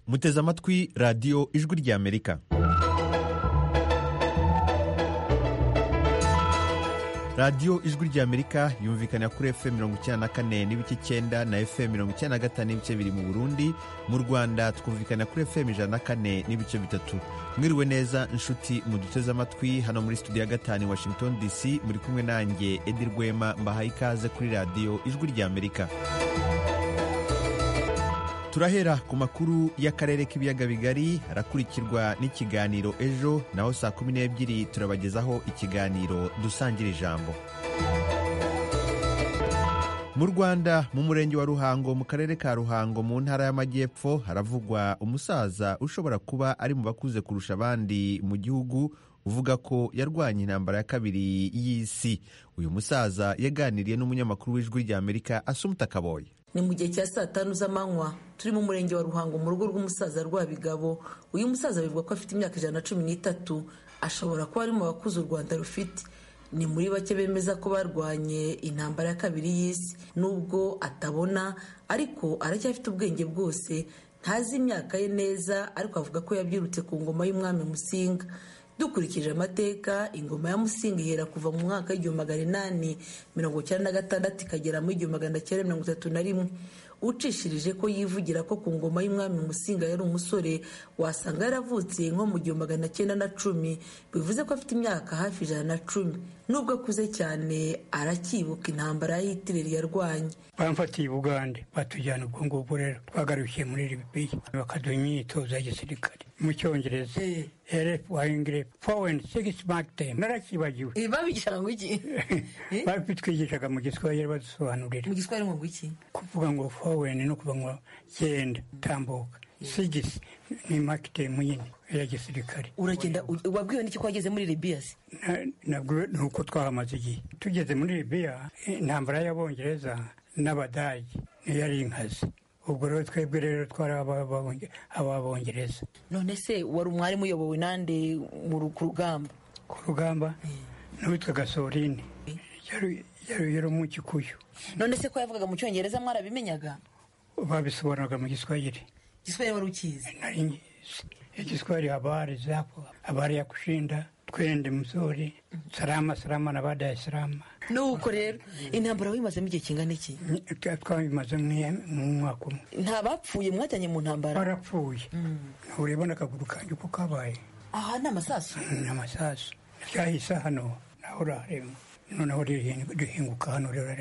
muteze amatwi radiyo ijwi ry'amerika radiyo ijwi ry'amerika yumvikana kuri fm mirongo icyenda na kane n'ibice icyenda na fm mirongo icyenda na gatanu n'ibice bibiri mu burundi mu rwanda tukumvikana kuri fm ijana na kane n'ibice bitatu mwiriwe neza inshuti muduteze amatwi hano muri studio ya gatanu washington dc muri kumwe nanjye edi rwema mbahaye ikaze kuri radiyo ijwi ry'amerika turahera ku makuru y'akarere k'ibiyaga bigari arakurikirwa n'ikiganiro ejo naho saa kumi n'ebyiri turabagezaho ikiganiro dusangira ijambo mu rwanda mu murenge wa ruhango mu karere ka ruhango mu ntara y'amajyepfo haravugwa umusaza ushobora kuba ari mu bakuze kurusha abandi mu gihugu uvuga ko yarwanye intambara ya kabiri y'isi uyu musaza yaganiriye n'umunyamakuru w'ijwi ry'amerika asumuta kaboye ni mu gihe cya saa tanu z'amanywa turi mu murenge wa ruhango mu rugo rw'umusaza rwabigabo uyu musaza bivugwa ko afite imyaka ijana na cumi n'itatu ashobora kuba ari mu bakuze u rwanda rufite ni muri bake bemeza ko barwanye intambara ya kabiri y'isi nubwo atabona ariko aracyafite ubwenge bwose ntazi imyaka ye neza ariko avuga ko yabyirutse ku ngoma y'umwami musinga dukurikije amateka ingoma ya musinga ihera kuva mu mwaka w'igihumbi magana inani mirongo icyenda na gatandatu ikagera mu igihumbi magana cyenda mirongo itatu na rimwe ucishirije ko yivugira ko ku ngoma y'umwami musinga yari umusore wasanga yaravutse nko mu gihumbi magana cyenda na cumi bivuze ko afite imyaka hafi ijana na cumi nubwo akuze cyane arakibuka intambara y'itireri yarwanye bamfatiye i bugande batujyana ubwo ngubwo rero twagarukiye muri libiya bakaduha imyitozo ya gisirikare mu cyongereza rf wayingire foweni sigisi makitemu narakibagiwe babigishaga ngo iki babitwigishaga mu giswahili badusobanurira mu giswahili ngo iki kuvuga ngo foweni no kuvuga ngo genda tambuka sigisi ni makitemu nyine ya gisirikare uragenda wabwiwe n'iki ko wageze muri libiya se nabwo ni uko twahamaze igihe tugeze muri libiya intambara y'abongereza n'abadage niyo ari inkazi ubwo rero twebwe rero twari ababongereza none se wari umwarimu uyobowe nande ku rugamba ku rugamba n'uwitwaga sorine yari umukikuyu none se ko yavugaga mu cyongereza mwarabimenyaga babisobanuraga mu giswahili giswahili wari ukizi nari ngizi igiswahili habari zapo habari ya kushinda twende mzuri salama salama na baada ya salama nuko rero intambara wimazemo igihe kingana iki twabimaze mu mwaka umwe nta bapfuye mwajyanye mu ntambara barapfuye ureba n'akaguru kanjye uko kabaye aha ni amasasu ni amasasu ryahise hano naho urareba noneho rihinguka hano rero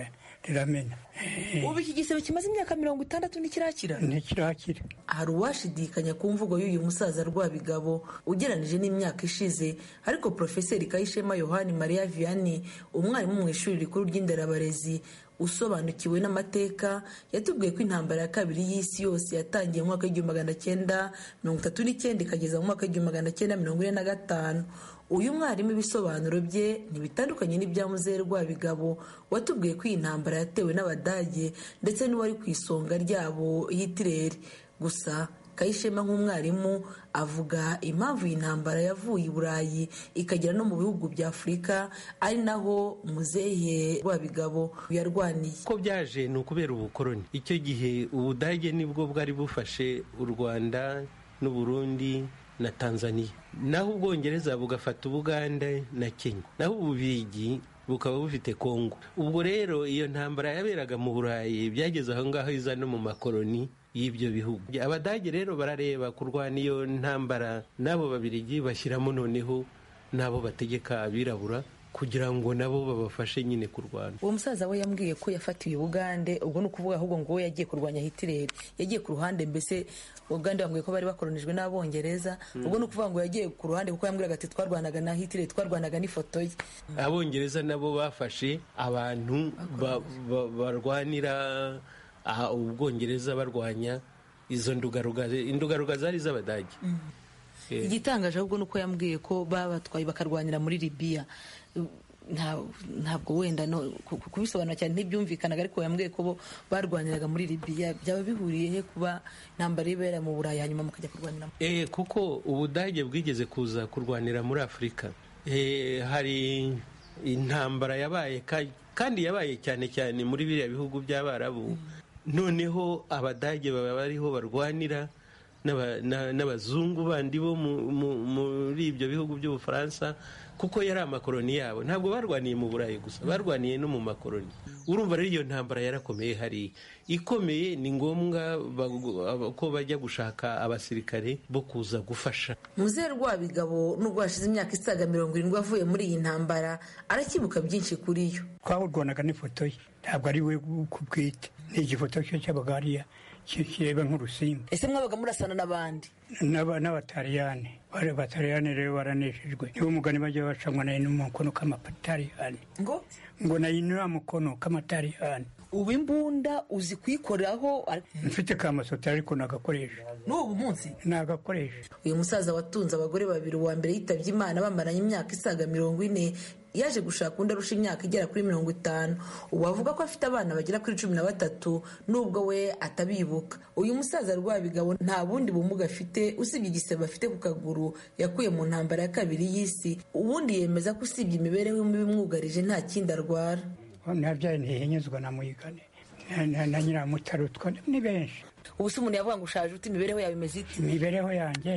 riramena ubu iki gisebe kimaze imyaka mirongo itandatu ntikirakira ntikirakira hari uwashidikanya ku mvugo y'uyu musaza rwabigabo ugeranije n'imyaka ishize ariko porofeseri kayishema yohani mariya vianney umwarimu mu ishuri rikuru ry'inderabarezi usobanukiwe n'amateka yatubwiye ko intambara ya kabiri y'isi yose yatangiye mu mwaka w'igihumbi magana cyenda mirongo itatu n'icyenda ikageza mu mwaka w'igihumbi magana cyenda mirongo ine na gatanu uyu mwarimu ibisobanuro bye ntibitandukanye n'ibya muzehe rwabigabo watubwiye ko iyi ntambara yatewe n'abadage ndetse n'uwari ku isonga ryabo y'itireri gusa kayishema nk'umwarimu avuga impamvu iyi ntambara yavuye i burayi ikagera no mu bihugu bya afurika ari naho muzehe rwabigabo yarwaniye ko byaje ni ukubera ubukoroni icyo gihe ubudage nibwo bwari bufashe u rwanda n'uburundi na tanzania naho ubwongereza bugafata ubuganda na kenya naho ububigi bukaba bufite kongo ubwo rero iyo ntambara yaberaga mu burayi byageze aho ngaho iza no mu makoroni y'ibyo bihugu abadage rero barareba kurwana iyo ntambara n'abo babirigi bashyiramo noneho n'abo bategeka abirabura kugira ngo nabo babafashe nyine kurwana uwo musaza we yambwiye ko yafatiye ubugande ubwo ni ukuvuga ahubwo ngo we yagiye kurwanya hitireri yagiye ku ruhande mbese ubugande bambwiye ko bari bakoronijwe n'abongereza ubwo ni ukuvuga ngo yagiye ku ruhande kuko yambwiraga ati twarwanaga na hitireri twarwanaga n'ifoto ye abongereza nabo bafashe abantu barwanira ubwongereza barwanya izo ndugarugaza indugarugaza zari iz'abadage igitangaje ahubwo ni uko yambwiye ko babatwaye bakarwanira muri libiya ntabwo wenda kubisobanura cyane ntibyumvikanaga ariko yambwiye ko bo barwaniraga muri libiya byaba bihuriye he kuba ntambara ibera mu burayi hanyuma mukajya kurwanira eee kuko ubudage bwigeze kuza kurwanira muri afurika hari intambara yabaye kandi yabaye cyane cyane muri biriya bihugu by'abarabu noneho abadage baba bariho barwanira n'aba- na- n'abazungu bandi bo mu- mu- muri ibyo bihugu by'ubufaransa kuko yari amakoroni yabo ntabwo barwaniye mu burayi gusa barwaniye no mu makoroni urumva rero iyo ntambara yarakomeye hariya ikomeye ni ngombwa bagu- aba- ko bajya gushaka abasirikare bo kuza gufasha muzehe rwabigabo nubwo hashize imyaka isaga mirongo irindwi avuye muri iyi ntambara arakibuka byinshi kuri yo twawurwanaga n'ifoto ye ntabwo ari we ku bwite ni igifoto cyo cyabaga hariya ki- kireba nk'urusimbi ese mwabaga murasana n'abandi N'aba- n'abataliyani Bari- abataliyani rero baranejejwe niwo mugani bajya bacamwa na mukono k'amataliyani ngo ngo na inura mukono k'amataliyani ubu imbunda uzi kuyikoraho mfite kamasotari ariko nagakoresha n'ubu munsi nagakoresha uyu musaza watunze abagore babiri uwa mbere yitabye imana bamaranye imyaka isaga mirongo ine yaje gushaka undi arusha imyaka igera kuri mirongo itanu ubu avuga ko afite abana bagera kuri cumi na batatu nubwo we atabibuka uyu musaza rwabigabo nta bundi bumuga afite usibye igisebe afite ku kaguru yakuye mu ntambara ya kabiri y'isi ubundi yemeza ko usibye imibereho mibi imwugarije nta kindi arwara nabyaye ntihenyezwa na muyigane na- na- na nyiramutarutswa ni benshi ubu se umuntu yavuga ngo ushaje uti imibereho yawe imeze ite imibereho yanjye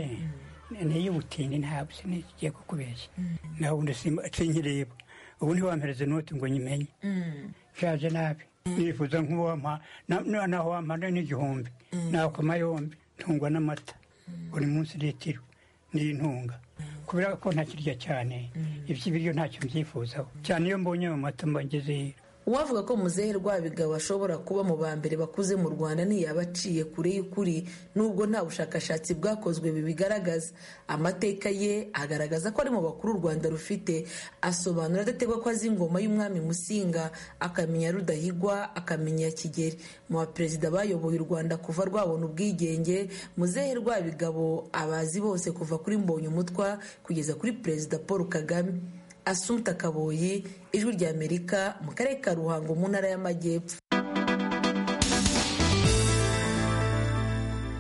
n'iy'ubutindi ntabwo sinigiye kukubeshya nawe ubundi simba- sinkireba ubu niho wampereze inoti ngo nyimenye nshaje nabi nifuza nk'uwampa na- na- naho wampa ni- n'igihumbi nakoma yombi ntungwa n'amata buri munsi litiro n'intunga kubera ko ntakirya cyane iby'ibiryo ntacyo mbyifuzaho cyane iyo mbonye mu mata mba ngezeyo uwavuga ko muzehe rwabigabo ashobora kuba mu ba mbere bakuze mu rwanda ntiyaba aciye kure y'ukuri nubwo nta bushakashatsi bwakozwe bibigaragaza amateka ye agaragaza ko ari mu bakuru u rwanda rufite asobanura adategwa ko azi ingoma y'umwami musinga akamenya rudahigwa akamenya kigeri mu baperezida bayoboye u rwanda kuva rwabona ubwigenge muzehe rwabigabo abazi bose kuva kuri mbonyumutwa kugeza kuri perezida paul kagame asumta kaboyi ijwi ry'amerika mu karere ka ruhango mu ntara y'amajyepfo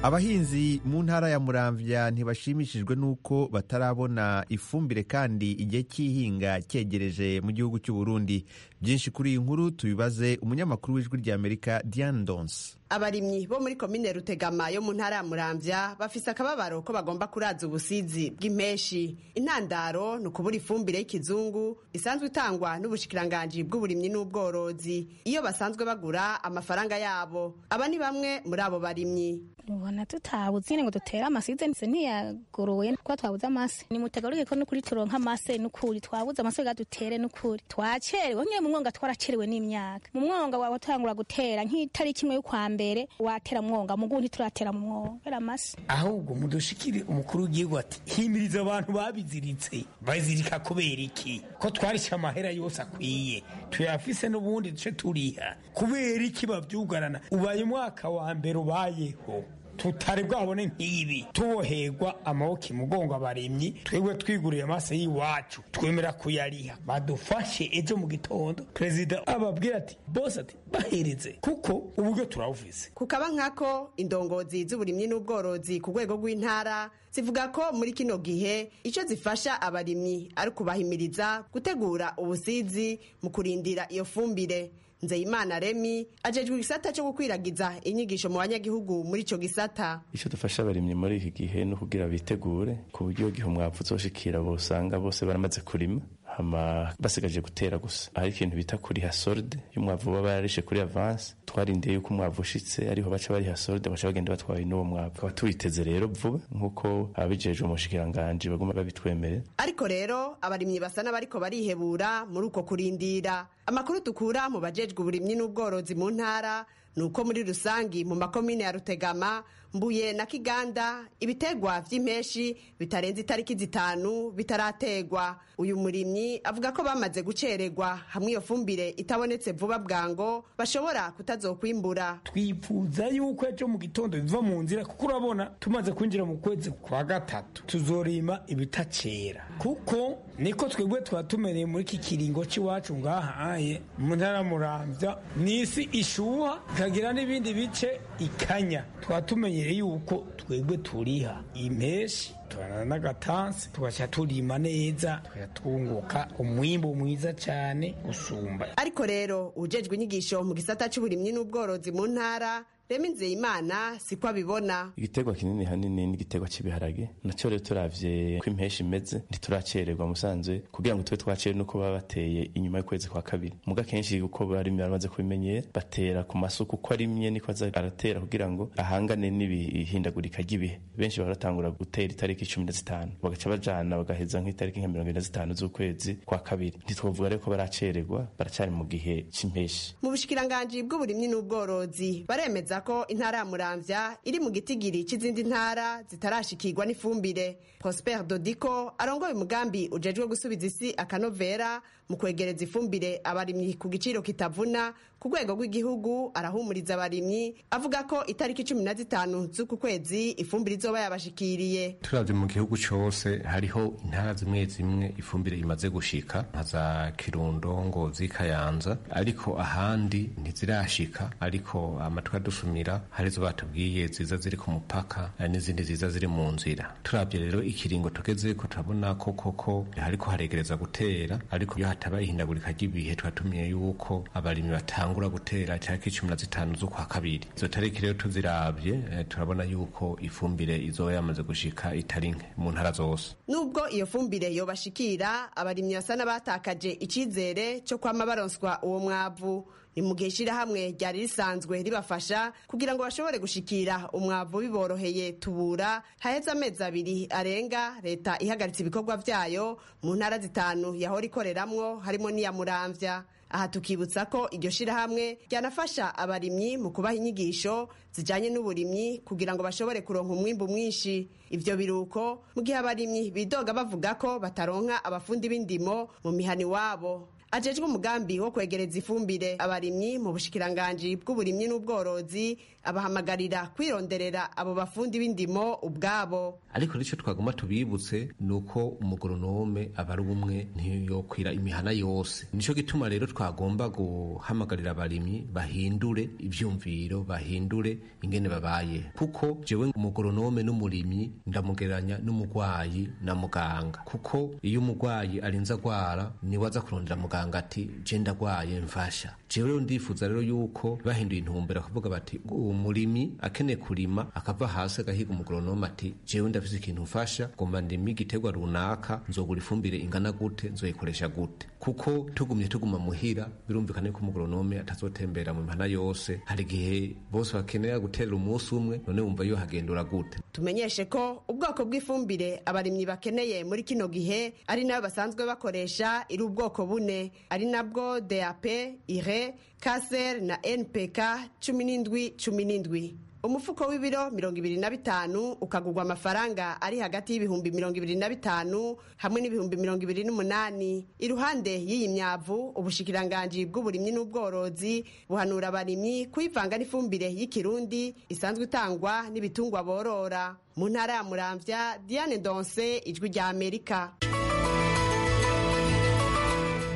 abahinzi mu ntara ya muramvya ntibashimishijwe n'uko batarabona ifumbire kandi igihe cy'ihinga cyegereje mu gihugu cy'u Burundi byinshi kuri iyi nkuru tubibaze umunyamakuru w'ijwi ry'amerika diane donse abarimyi bo muri komine rutegama yo mu ntara ya muramvya bafise akababaro ko bagomba kuraza ubusizi bw'impeshi intandaro ni ukubura ifumbire y'ikizungu isanzwe itangwa n'ubushikiranganji bw'uburimyi n'ubworozi iyo basanzwe bagura amafaranga yabo aba ni bamwe muri abo barimyi ubona tutabuze nyine ngo dutere amasize ndetse ntiyaguruwe kuba twabuze amase nimutagaruke ko nukuri turonka amase nukuri twabuze amase ga dutere nukuri twacerewe nyine mu mwonga twaracerewe n'imyaka mu mwonga wawe watangura gutera nk'itariki imwe y'ukwa mbere watera mwonga mu gundi turatera mu mwonga kubera amase ahubwo mudushikire umukuru w'igihugu ati himiriza abantu babiziritse bazirika kubera iki ko twarishe amahera yose akwiye tuyafise n'ubundi duce turiha kubera iki babyugarana ubaye umwaka wa mbere ubayeho tutari bwabone nk'ibi tuboherwa amaboko imugongo abarimyi twebwe twiguriye amaso y'iwacu twemera kuyariha badufashe ejo mu gitondo perezida ababwira ati bose ati bahereze kuko uburyo turawufise kukaba nkako indongozi z'uburimyi n'ubworozi ku rwego rw'intara zivuga ko muri kino gihe icyo zifasha abarimyi ari ukubahimiriza gutegura ubusizi mu kurindira iyo fumbire nzeyimana remi ajejwe igisata cyo gukwiragiza inyigisho mu banyagihugu muri icyo gisata icyo dufasha abarimyi muri iki gihe ni ukugira bitegure ku buryo igihe umwavu uzoshikira bosanga bose baramaze kurima hama basigaje gutera gusa hari ikintu bita kuriha solde y'umwavu baba bararishe kuri avance twarindiye yuko umwavu ushitse ariho baca bariha solde baca bagenda batwaye n'uwo mwavu tukaba tuwiteze rero vuba nk'uko ababijeje umushikiranganji baguma babitwemerera ariko rero abarimyi basa n'abariko barihebura muri uko kurindira amakuru dukura mu bajejwe uburimyi n'ubworozi mu ntara ni uko muri rusangi mu makomine ya rutegama mbuye na kiganda ibitegwa vy'impeshi bitarenze itariki zitanu bitarategwa uyu murimyi avuga ko bamaze gucererwa hamwe iyo fumbire itabonetse vuba bwango bashobora kutazokwimbura twifuza yuko ejo mu gitondo biva mu nzira kuko urabona tumaze kwinjira mu kwezi kwa gatatu tuzorima ibitacera kuko niko twebwe tuba tumereye muri iki kiringo cy'iwacu ngahaye mu ntara murambya ni isi ishuha ikagira n'ibindi bice ikanya tuba tumenyere yuko twebwe turiha impeshi turana n'agatansi tugashyira turima neza tukajya twunguka umwimbo mwiza cyane usumba ariko rero ujejwe inyigisho mu gisata cy'uburimyi n'ubworozi mu ntara rema inzeyimana siko abibona igiterwa kinini hanini n'igiterwa cy'ibiharage nacyo rero turavye ko impeshi imeze ntituracererwa musanzwe kugira ngo tube twacere nuko baba bateye inyuma y'ukwezi kwa kabiri muga kenshi uko barimye baramaze kubimenyera batera ku masuku uko arimye niko aza aratera kugira ngo ahangane n'ibihindagurika ry'ibihe benshi baratangura gutera itariki cumi na zitanu bagaca bajana bagaheza nk'itariki nka mirongo ine na zitanu z'ukwezi kwa kabiri ntitwavuga rero ko baracererwa baracari mu gihe c'impeshi mu bushikiranganji bw'uburimyi n'ubworozi baremeza ko intara ya muramvya iri mu gitigiri c'izindi ntara zitarashikirwa n'ifumbire prosper dodiko arongoye umugambi ujejwe gusubiza isi akanovera mu kwegereza ifumbire abarimyi ku giciro kitavuna ku rwego rw'igihugu arahumuriza abarimyi avuga ko itariki cumi na zitanu z'uku kwezi ifumbire izoba yabashikiriye turavye mu gihugu cose hariho intara zimwe zimwe ifumbire imaze gushika nka za kirundo ngozi kayanza ariko ahandi ntizirashika ariko amatwi adusumira hari izo batubwiye ziza ziri ku mupaka hari n'izindi ziza ziri mu nzira turavye rero ikiringo tugeze ko turabona ko koko hariko haregereza gutera ariko iyo hataba ihindagurika ry'ibihe twatumiye yuko abarimyi batangura gutera tariki cumi na zitanu z'ukwa kabiri izo tariki rero tuziravye eh, turabona yuko ifumbire izoba yamaze gushika itari nke mu ntara zose nubwo iyo fumbire yobashikira abarimyi basa n'abatakaje icizere cyo kwama baronswa uwo mwavu ni mu gihe ishirahamwe ryari risanzwe ribafasha kugira ngo bashobore gushikira umwavu biboroheye tubura haheze amezi abiri arenga leta ihagaritse ibikorwa vyayo mu ntara zitanu yahora ikoreramwo harimo n'iya muramvya aha tukibutsa ko iryo shirahamwe ryanafasha abarimyi mu kubaha inyigisho zijanye n'uburimyi kugira ngo bashobore kuronka umwimbu mwinshi ivyo biruko mu gihe abarimyi bidoga bavuga ko bataronka abafundi b'indimo mu mihani wabo ajejwe umugambi wo kwegereza ifumbire abarimyi mu bushikiranganji bw'uburimyi n'ubworozi abahamagarira kwironderera abo bafundi b'indimo ubwabo ariko nicyo twaguma tubibutse ni uko umugoronome aba ari umwe ntiyokwira imihana yose nicyo gituma rero twagomba guhamagarira abarimyi bahindure ibyumviro bahindure ingene babaye kuko jewe umugoronome n'umurimyi ndamugereranya n'umurwayi na muganga kuko iyo umurwayi arinze agwara niwe aza kurondera muganga ati je ndagwaye mfasha jewe rero ndifuza rero yuko bahinduye intumbero akavuga bati uwo murimi akeneye kurima akava hasi agahiga umugoronome ati jewe ndafise ikintu mfasha ngomba ndime igiterwa runaka nzogura ifumbire ingana gute nzoyikoresha gute kuko tugumye tuguma muhira birumvikana yuko umugoronome atazotembera mu mihana yose hari igihe bose bakenera guterera umunsi umwe none wumva yo hagendura gute tumenyeshe ko ubwoko bw'ifumbire abarimyi bakeneye muri kino gihe ari nayo basanzwe bakoresha iri ubwoko bune ari nabwo dap ire kaser na npk cumi n'indwi cumi n'indwi umufuko w'ibiro mirongo ibiri na bitanu ukagurwa amafaranga ari hagati y'ibihumbi mirongo ibiri na bitanu hamwe n'ibihumbi mirongo ibiri n'umunani iruhande y'iyi myavu ubushikiranganji bw'uburimyi n'ubworozi buhanura abarimyi kuyivanga n'ifumbire y'ikirundi isanzwe itangwa n'ibitungwa borora mu ntara ya muramvya diane donse ijwi rya amerika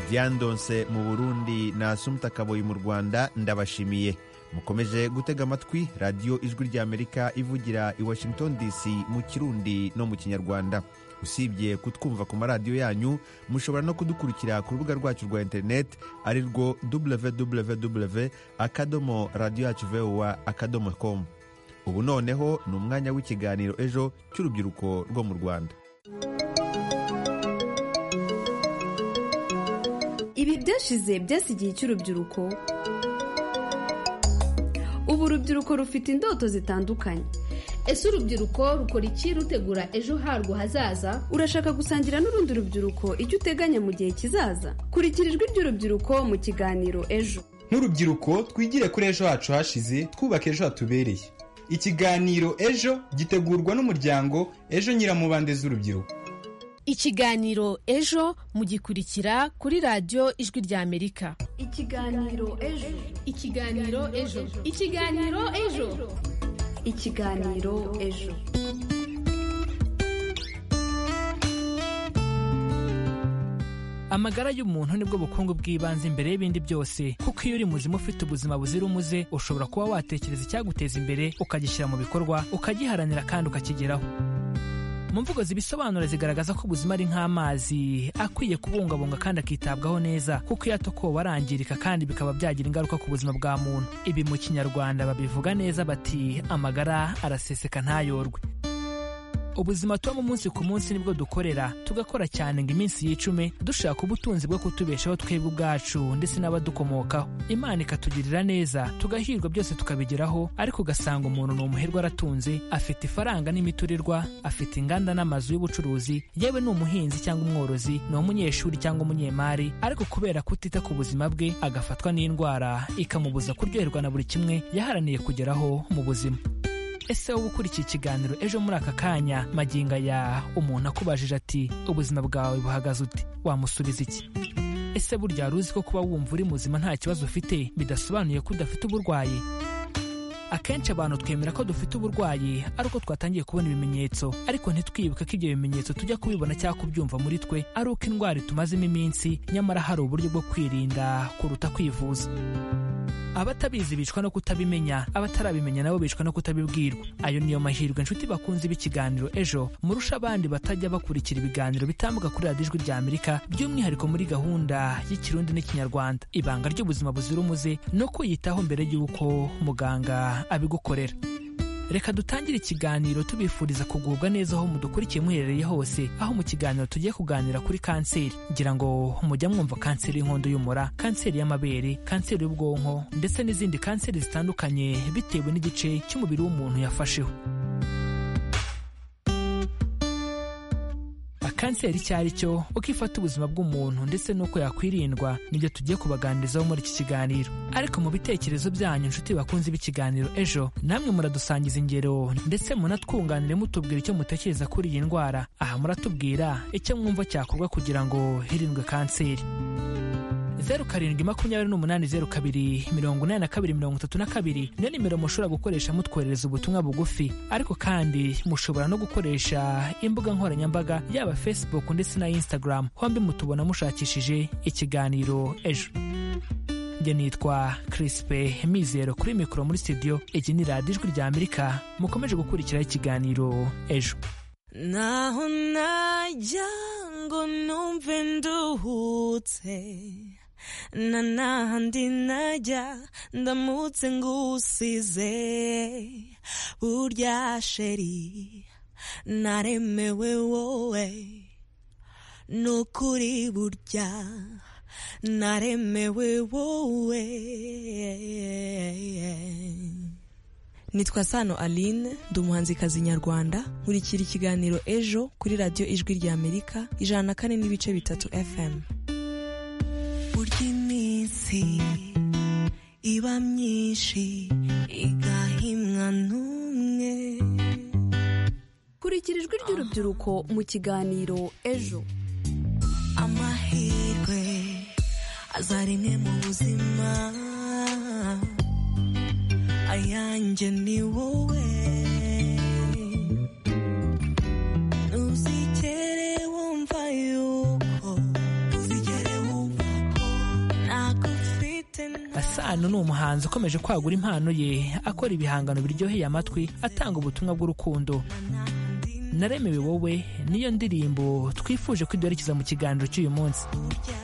byandonse mu burundi na sumuta kaboyi mu rwanda ndabashimiye mukomeje gutega amatwi radiyo ijwi ry'amerika ivugira i washington dc mu kirundi no mu kinyarwanda usibye kutwumva ku maradiyo yanyu mushobora no kudukurikira ku rubuga rwacu rwa interineti ari rwo www akadomo radiyo yacu vowa akadomo komu ubu noneho ni umwanya w'ikiganiro ejo cy'urubyiruko rwo mu rwanda ibi byashize byasigiye cy'urubyiruko ubu urubyiruko rufite indoto zitandukanye ese urubyiruko rukora iki rutegura ejo harwo hazaza urashaka gusangira n'urundi rubyiruko icyo uteganya mu gihe kizaza kurikira ijwi ry'urubyiruko mu kiganiro ejo nk'urubyiruko twigire kuri ejo hacu hashize twubaka ejo hatubereye ikiganiro ejo gitegurwa n'umuryango ejo nyiramubande z'urubyiruko ikiganiro ejo mugikurikira kuri radiyo ijwi rya amerika ikiganiro ejo ikiganiro ejo ikiganiro ejo ikiganiro ejo amagara y'umuntu nibwo bukungu bw'ibanze imbere y'ibindi byose kuko iyo uri muzima ufite ubuzima buzira umuze ushobora kuba watekereza icyaguteza imbere ukagishyira mu bikorwa ukagiharanira kandi ukakigeraho mu mvugo zibisobanura zigaragaza ko ubuzima ari nk'amazi akwiye kubungabunga kandi akitabwaho neza kuko iyo atokowe arangirika kandi bikaba byagira ingaruka ku buzima bwa muntu ibi mu kinyarwanda babivuga neza bati amagara araseseka ntayorwe ubuzima tubamo umunsi ku munsi nibwo dukorera tugakora cyane ngo iminsi yicume dushaka ubutunzi bwo kutubeshaho twebwe ubwacu ndetse n'abadukomokaho imana ikatugirira neza tugahirwa byose tukabigeraho ariko ugasanga umuntu ni umuherwe aratunze afite ifaranga n'imiturirwa afite inganda n'amazu y'ubucuruzi yewe ni umuhinzi cyangwa umworozi ni umunyeshuri cyangwa umunyemari ariko kubera kutita ku buzima bwe agafatwa n'indwara ikamubuza kuryoherwa na buri kimwe yaharaniye kugeraho mu buzima ese wowe ukurikiye ikiganiro ejo muri aka kanya magingo aya umuntu akubajije ati ubuzima bwawe buhagaze uti wamusubiza iki ese burya wari uzi ko kuba wumva uri muzima nta kibazo ufite bidasobanuye ko udafite uburwayi akenshi abantu twemera ko dufite uburwayi ari uko twatangiye kubona ibimenyetso ariko ntitwibuke ko ibyo bimenyetso tujya kubibona cyangwa kubyumva muri twe ari uko indwara itumazemo iminsi nyamara hari uburyo bwo kwirinda kuruta kwivuza abatabizi bicwa no kutabimenya abatarabimenya nabo bicwa no kutabibwirwa ayo niyo mahirwe inshuti bakunze b'ikiganiro ejo murusha abandi batajya bakurikira ibiganiro bitambuka kuri radiyo ijwi rya amerika by'umwihariko muri gahunda y'ikirundi n'ikinyarwanda ibanga ry'ubuzima buzira umuze no kwiyitaho mbere y'uko muganga abigukorera reka dutangire ikiganiro tubifuriza kugubwa neza aho mudukurikiye muherereye hose aho mu kiganiro tugiye kuganira kuri kanseri ngira ngo mujya mwumva kanseri y'inkondo y'umura kanseri y'amabere kanseri y'ubwonko ndetse n'izindi kanseri zitandukanye bitewe n'igice cy'umubiri w'umuntu yafasheho kanseri icyo ari cyo uko ifata ubuzima bw'umuntu ndetse n'uko yakwirindwa nibyo tugiye kubaganirizaho muri iki kiganiro ariko mu bitekerezo byanyu inshuti bakunze b'ikiganiro ejo namwe muradusangiza ingero ndetse munatwunganire mutubwira icyo mutekereza kuri iyi ndwara aha muratubwira icyo mwumva cyakorwa kugira ngo hirindwe kanseri zeru karindwi makumyabiri n'umunani zeru kabiri mirongo inani na kabiri mirongo itatu na kabiri niyo nimero mushobora gukoresha mutwoherereza ubutumwa bugufi ariko kandi mushobora no gukoresha imbuga nkoranyambaga yaba facebook ndetse na instagram hombi mutubona mushakishije ikiganiro ejo njye nitwa crispe mizero kuri mikoro muri studio iki ni radiyo ijwi rya amerika mukomeje gukurikiraho ikiganiro ejo naho najya ngo numve nduhutse na nahandi najya ndamutse ngusize burya sheri naremewe wowe nukuri burya naremewe wowe nitwa sano aline ndi umuhanzikazi nyarwanda nkurikira ikiganiro ejo kuri radiyo ijwi rya amerika ijana na kane n'ibice bitatu fm burya iminsi iba myinshi igahimwa n'umwe kurikira ijwi ry'urubyiruko mu kiganiro ejo amahirwe aza rimwe mu buzima ayanjye ni wowe ntuzigere wumva yuko ntuzigere wumva ko ntagufite asano ni umuhanzi ukomeje kwagura impano ye akora ibihangano biryoheye amatwi atanga ubutumwa bw'urukundo naremewe wowe niyo ndirimbo twifuje kwiduherekeza mu kiganiro cy'uyu munsi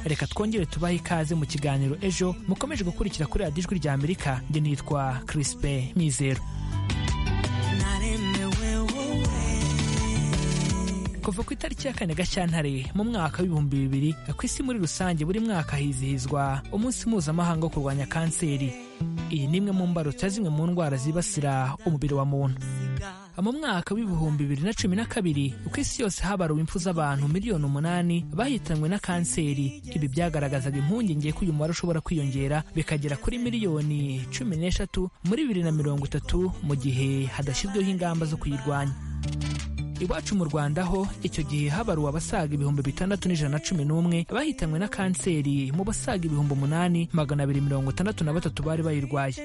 reka twongere tubahe ikaze mu kiganiro ejo mukomeje gukurikira kuri radiyo ijwi rya amerika njye nitwa crispe mizero naremewe wowe kuva ku itariki ya kane gashyantare mu mwaka w'ibihumbi bibiri ku isi muri rusange buri mwaka hizihizwa umunsi mpuzamahanga wo kurwanya kanseri iyi ni imwe mu mbarutso ya zimwe mu ndwara zibasira umubiri wa muntu mu mwaka w'ibihumbi bibiri na cumi na kabiri ku isi yose habaruwe impfu z'abantu miliyoni umunani bahitanwe na kanseri ibi byagaragazaga impungenge ko uyu mubare ushobora kwiyongera bikagera kuri miliyoni cumi n'eshatu muri bibiri na mirongo itatu mu gihe hadashyizweho ingamba zo kuyirwanya iwacu mu rwanda ho icyo gihe habaruwe abasaga ibihumbi bitandatu n'ijana na cumi n'umwe bahitanwe na kanseri mu basaga ibihumbi umunani magana abiri mirongo itandatu na batatu bari bayirwaye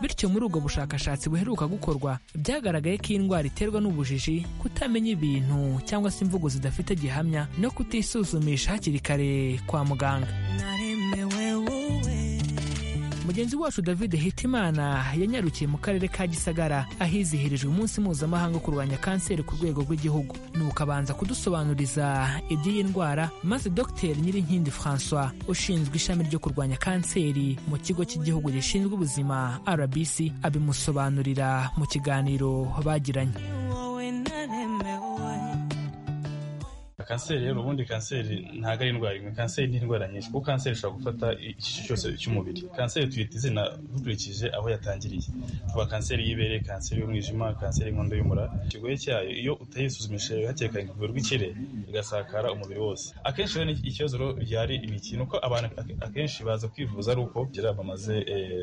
bityo muri ubwo bushakashatsi buheruka gukorwa byagaragaye ko iyi ndwara iterwa n'ubujiji kutamenya ibintu cyangwa se imvugo zidafite gihamya no kutisuzumisha hakiri kare kwa muganga naremewe wowe mu mugenzi wacu david hitimana yanyarukiye mu karere ka gisagara ahizihirijwe umunsi mpuzamahanga wo kurwanya kanseri ku rwego rw'igihugu nuko abanza kudusobanuriza iby'iyi ndwara maze dr nyirinkindi francois ushinzwe ishami ryo kurwanya kanseri mu kigo cy'igihugu gishinzwe ubuzima rbc abimusobanurira mu kiganiro bagiranye kanseri rero ubundi kanseri ntabwo ari indwara imwe kanseri ni indwara nyinshi kuko kanseri ishobora gufata igice cyose cy'umubiri kanseri tuyita izina dukurikije aho yatangiriye tuba kanseri y'ibere kanseri y'umwijima kanseri y'inkondo y'umura ikigoye cyayo iyo utayisuzumishije hakiri kare ivurwa ikire igasakara umubiri wose akenshi rero ikibazo rero byari imikino uko abantu akenshi baza kwivuza ari uko byari bamaze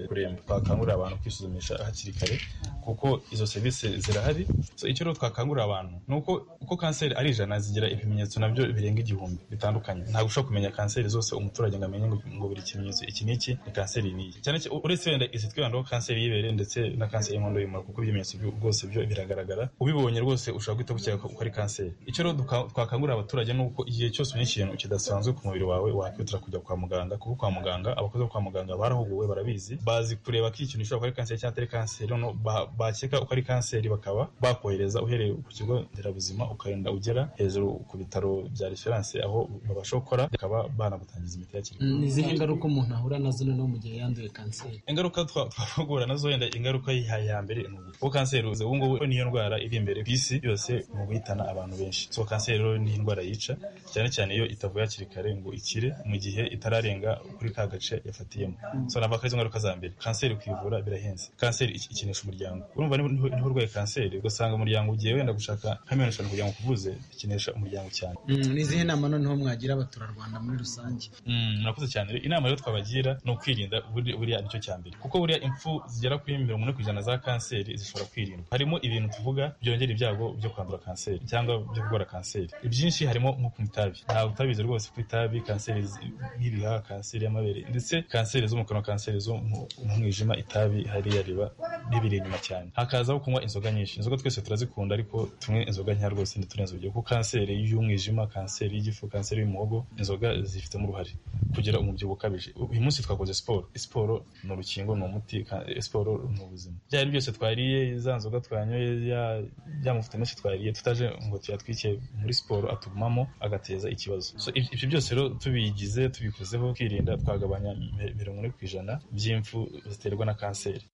kuremba twakangurira abantu kwisuzumisha hakiri kare kuko izo serivisi zirahari So, icyo rero twakangurira abantu ni uko uko kanseri ari ijana zigira ibimenyetso nabyo birenga igihumbi bitandukanye ntabwo ushobora kumenya kanseri zose umuturage ngo amenye ngo ngo buri kimenyetso iki n'iki ni kanseri n'iyi cyane cyane uretse wenda izi twibandaho kanseri y'ibere ndetse na kanseri y'inkondo y'umura kuko ibimenyetso byo- bwose byo biragaragara ubibonye rwose ushobora guhita gukeka ko ari kanseri icyo rero duka- twakangurira abaturage ni uko igihe cyose ubonye ikintu kidasanzwe ku mubiri wawe wakwihutira kujya kwa muganga kuko kwa muganga abakozi bo kwa muganga barahuguwe barabizi bazi kureba ko iki kintu gishobora kuba ari kanseri cyangwa atari kanseri noneho ba- bakeka ko ari kanseri bakaba bakohereza uhereye ku kigo nderabuzima ukagenda ugera hejuru ku bitaro bya referanse aho babasha gukora bakaba banagutangiza imiti hakiri kare. ni izihe ngaruka umuntu ahura nazo noneho mu gihe yanduye kanseri ingaruka twa- twavugura nazo wenda ingaruka ya ya mbere ni ubu kuko kanseri uzi ubu ngubu niyo ndwara iri imbere ku isi yose mu guhitana abantu benshi so kanseri rero ni indwara yica cyane cyane iyo itavuye hakiri kare ngo ikire mu gihe itararenga kuri ka gace yafatiyemo so navuga ko izo ngaruka za mbere kanseri kwivura birahenze kanseri iki- ikinisha umuryango urumva niho niho urwaye kanseri ugasanga umuryango ugiye wenda gushaka nka miliyoni eshanu kugira ngo ukuvuze ikinisha umuryango cyane Mm, ni izihe nama noneho mwagira abaturarwanda muri rusange Mm, murakoze cyane Rero inama rero twabagira ni ukwirinda buri- buriya nicyo cya mbere kuko buriya impfu zigera kuri mirongo ine ku ijana za kanseri zishobora kwirindwa harimo ibintu tuvuga byongera ibyago byo kwandura kanseri cyangwa byo kurwara kanseri ibyinshi harimo nko kunywa itabi ntabwo utabizi rwose kuko itabi kanseri zi- y'ibihaha kanseri y'amabere ndetse kanseri zo mu kanwa kanseri zo mu mu mwijima itabi hariya riba ribiri inyuma cyane hakazaho kunywa inzoga nyinshi inzoga twese turazikunda ariko tumwe inzoga nkeya rwose ntiturenze urugero kuko kanseri y'umwijima kanseri y'igifu kanseri y'umuhogo inzoga zifitemo uruhare kugira umubyibuho ukabije uyu munsi twakoze siporo siporo ni urukingo ni umuti ka- siporo ni ubuzima byari byose twariye za nzoga twanyoye ya- ya mavuta menshi twariye tutaje ngo tuyatwike muri siporo atugumamo agateza ikibazo So, ibi- ibyo byose rero tubigize tubikozeho twirinda twagabanya mi- mirongo ine ku ijana by'impfu ziterwa na kanseri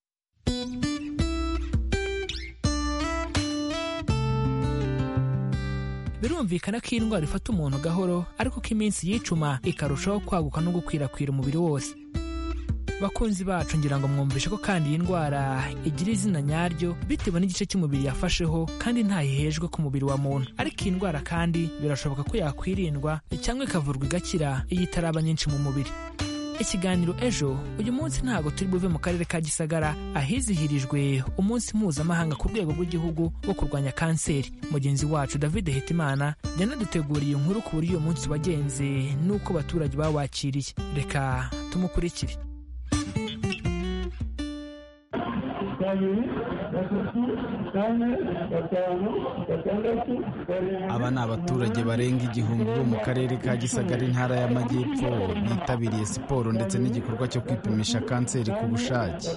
birumvikana ko iyi ndwara ifata umuntu gahoro ariko ko iminsi yicuma ikarushaho kwaguka no gukwirakwira umubiri wose bakunzi bacu ngira ngo mwumvishe ko kandi iyi ndwara igira izina nyaryo bitewe n'igice cy'umubiri yafasheho kandi ntayihejwe ku mubiri wa muntu ariko iyi ndwara kandi birashoboka ko yakwirindwa cyangwa ikavurwa igakira iyo itaraba nyinshi mu mubiri ikiganiro ejo uyu munsi ntabwo turi buve mu karere ka gisagara ahizihirijwe umunsi mpuzamahanga ku rwego rw'igihugu wo kurwanya kanseri mugenzi wacu david hetimana yanaduteguriye inkuru ku buryo uyu munsi wagenze n'uko abaturage bawakiriye reka tumukurikire kabiri gatatu kane gatanu gatandatu karindwi aba ni abaturage barenga igihumbi bo mu karere ka gisagara intara y'amajyepfo bitabiriye siporo ndetse n'igikorwa cyo kwipimisha kanseri ku bushake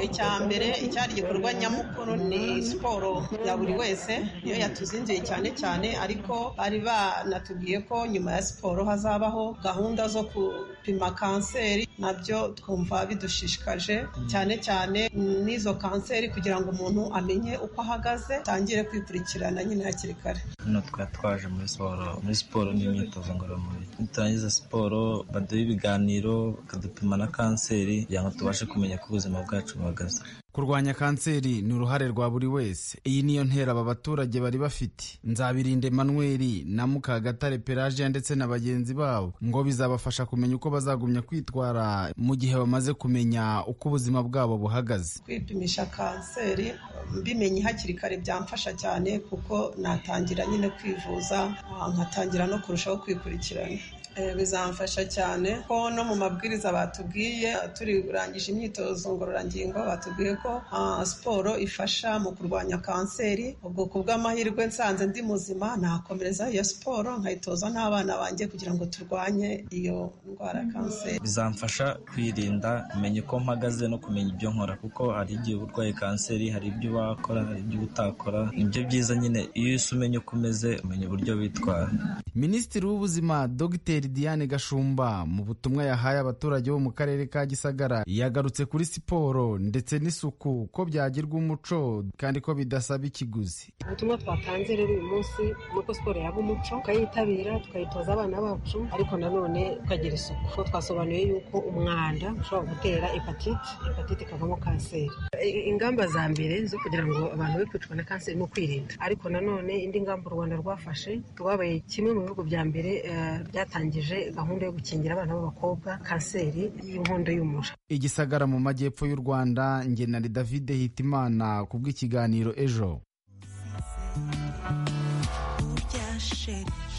icya mbere icyari igikorwa nyamukuru ni siporo ya buri wese niyo yatuzinduye cyane cyane ariko bari banatubwiye ko nyuma ya siporo hazabaho gahunda zo gupima kanseri nabyo twumva bidushishikaje cyane cyane n'izo kanseri kugira ngo umuntu amenye uko ahagaze atangire kwikurikirana nyine hakiri kare hano twari twaje muri siporo muri siporo n'imyitozo ngororamubiri niturangiza siporo baduha ibiganiro bakadupima na kanseri kugira ngo tubashe kumenya ko ubuzima bwacu buhagaze kurwanya kanseri ni uruhare rwa buri wese iyi niyo ntera aba baturage bari bafite nzabirinde manweri na mukagatare pelagia ndetse na bagenzi babo ngo bizabafasha kumenya uko bazagumya kwitwara mu gihe bamaze kumenya uko ubuzima bwabo buhagaze kwipimisha kanseri mbimenye hakiri kare byamfasha cyane kuko natangira nyine kwivuza nkatangira no kurushaho kwikurikirana Eh, bizamfasha cyane ko no mu mabwiriza batubwiye eh, turi kurangije imyitozo ngororangingo batubwiye ko ah, siporo ifasha mu kurwanya kanseri ubwo ku bw'amahirwe nsanze ndi muzima nakomereza iyo siporo nkayitoza n'abana banjye kugira ngo turwanye iyo ndwara ya kanseri bizamfasha kwirinda kumenya uko mpagaze no kumenya ibyo nkora kuko hari igihe uba urwaye kanseri hari ibyo wakora hari ibyo utakora nibyo byiza nyine iyo uhise umenya uko umeze umenya uburyo witwara minisitiri w'ubuzima dogiteri diane gashumba mu butumwa yahaye abaturage bo mu karere ka gisagara yagarutse kuri siporo ndetse n'isuku ko byagirwa umuco kandi ko bidasaba ikiguzi ubutumwa twatanze rero uyu munsi ni uko siporo yaba umuco tukayitabira tukayitoza abana bacu ariko nanone tukagira isuku kuko twasobanuye yuko umwanda ushobora gutera hepatite hepatite ikavamo kanseri I- ingamba za mbere zo kugira ngo abantu be kwicwa na kanseri ni ukwirinda ariko nanone indi ngamba u rwanda rwafashe rwabaye kimwe mu bihugu bya mbere eh, byatangije gahunda yo gukingira abana b'abakobwa kanseri y'inkondo y'umura igisagara mu majyepfo y'u rwanda ngenari david hitimana ku bw'ikiganiro ejo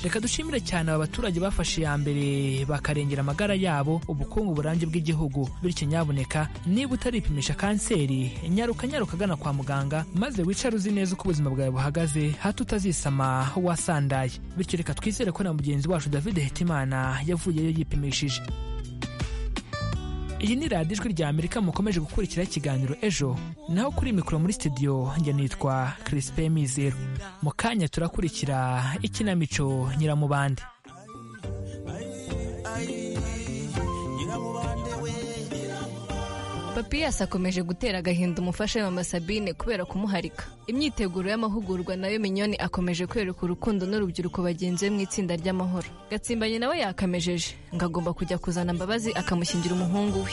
reka dushimire cyane aba baturage bafashe iya mbere bakarengera amagara yabo ubukungu burambye bw'igihugu bityo nyabuneka niba utaripimisha kanseri nyaruka nyaruka agana kwa muganga maze wicare uzi neza uko ubuzima bwawe buhagaze hato utazisama wasandaye bityo reka twizere ko na mugenzi wacu david hetimana yavuyeyo yipimishije iyi ni radiyo ijwi rya amerika mukomeje gukurikira ikiganiro ejo naho kuri mikoro muri studio njye nitwa crispe mizero mu kanya turakurikira ikinamico nyiramubande papiyasi akomeje gutera agahinda umufasha mama sabine kubera kumuharika imyiteguro y'amahugurwa nayo minyoni akomeje kwereka urukundo n'urubyiruko bagenzi be mu itsinda ry'amahoro gatsimbanye nawe yakamejeje ngo agomba kujya kuzana mbabazi akamushyingira umuhungu we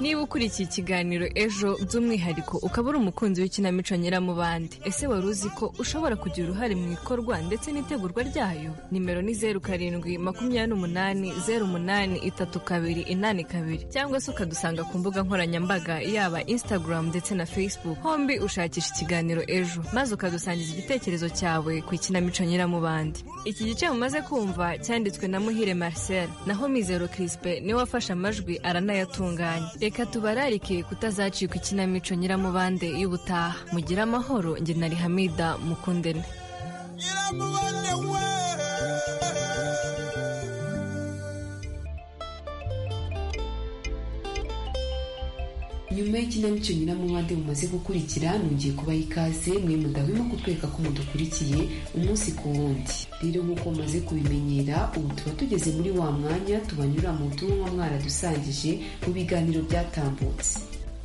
niba ukurikiye ikiganiro ejo by'umwihariko ukaba uri umukunzi w'ikinamico nyiramubande ese wari uzi ko ushobora kugira uruhare mu ikorwa ndetse n'itegurwa ryayo nimero ni zeru karindwi makumyabiri n'umunani zeru umunani itatu kabiri inani kabiri cyangwa se ukadusanga ku mbuga nkoranyambaga yaba instagram ndetse na facebook hombi ushakisha ikiganiro ejo maze ukadusangiza igitekerezo cyawe ku ikinamico nyiramubande iki gice mumaze kumva cyanditswe na muhire marcel naho mizero crispe niwe wafashe amajwi aranayatunganya reka tubararike kutazacikwa ikinamico nyiramubande y'ubutaha mugire amahoro njye na rihamida mukundene nyuma y'ikinamico nyiramubande mumaze gukurikira nongeye kubaha ikaze mwe mudahwema kutwereka ko mudukurikiye umunsi ku wundi rero nk'uko mumaze kubimenyera ubu tuba tugeze muri wa mwanya tubanyura mu butumwa mwaradusangije mu biganiro byatambutse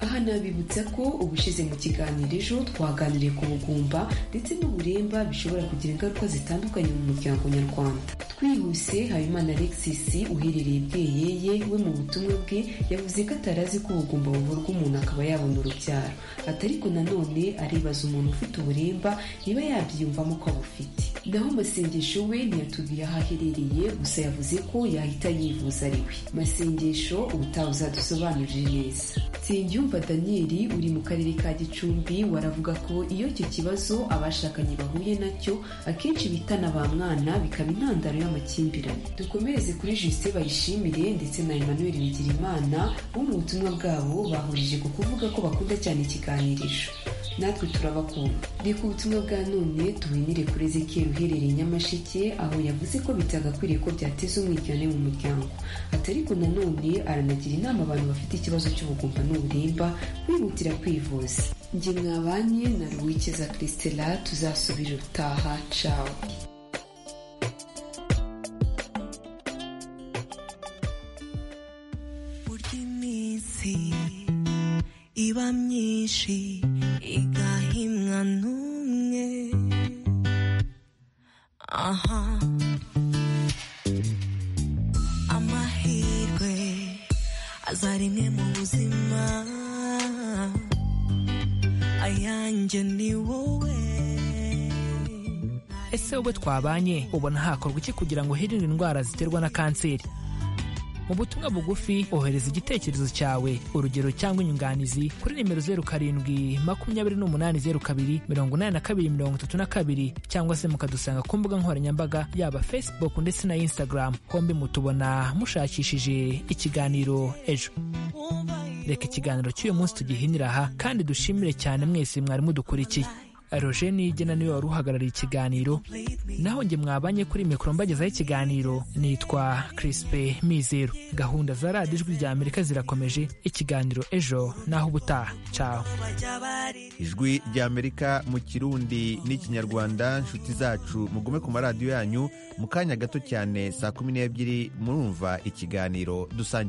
aha nabibutsa ko ubushize mu kiganiro ejo twaganiriye ku bugumba ndetse n'uburemba bishobora kugira ingaruka zitandukanye mu muryango nyarwanda twihuse habimana alexis uherereye bweyeye we mu butumwa bwe yavuze ko atarazi ko ubugumba buvurwa umuntu akaba yabona urubyaro ati ariko nanone aribaza umuntu ufite uburemba niba yabyiyumvamo ko abufite naho masengesho we ntiyatubwiye aho aherereye gusa yavuze ko yahita yivuza ari we masengesho ubutaha uzadusobanurire neza nsengiyumva daniyeli uri mu karere ka gicumbi waravuga ko iyo icyo kibazo abashakanye bahuye nacyo akenshi bitana ba mwana bikaba intandaro y'amakimbirane dukomereze kuri justin bayishimire ndetse na emmanuel bigirimana bo mu butumwa bwabo bahurije ku kuvuga ko bakunda cyane ikiganirizo natwe turabakunda reka ubutumwa bwa none tuwinire kuri ezekiel uherereye nyamasheke aho yavuze ko bitagakwiriye ko byateza umwiryane mu muryango ati ariko nanone aranagira inama abantu bafite ikibazo cy'ubugumba n'uburemba kwihutira kwivuza njye mwabanye na ruwikeza christela tuzasubira utaha cawe burya iminsi iba myinshi igahimwa n'umwe aha amahirwe aza rimwe mu buzima ayanjye ni wowe ese wowe twabanye ubona hakorwa iki kugira ngo hirindwe indwara ziterwa na kanseri mu butumwa bugufi ohereza igitekerezo cyawe urugero cyangwa inyunganizi kuri nimero zeru karindwi makumyabiri n'umunani zeru kabiri mirongo inani na kabiri mirongo itatu na kabiri cyangwa se mukadusanga ku mbuga nkoranyambaga yaba facebook ndetse na instagram hombi mutubona mushakishije ikiganiro ejo reka ikiganiro cy'uyu munsi tugihinira aha kandi dushimire cyane mwese mwari mudukurikiye roger nigena niwe wari uhagarariye ikiganiro naho njye mwabanye kuri mikoro mbagezaho ikiganiro nitwa kirisipe mizero gahunda za radiyo ijwi rya amerika zirakomeje ikiganiro ejo naho ubutaha cyawe ijwi rya amerika mu kirundi n'ikinyarwanda inshuti zacu mugume ku maradiyo yanyu mu kanya gato cyane saa kumi n'ebyiri murumva ikiganiro dusangira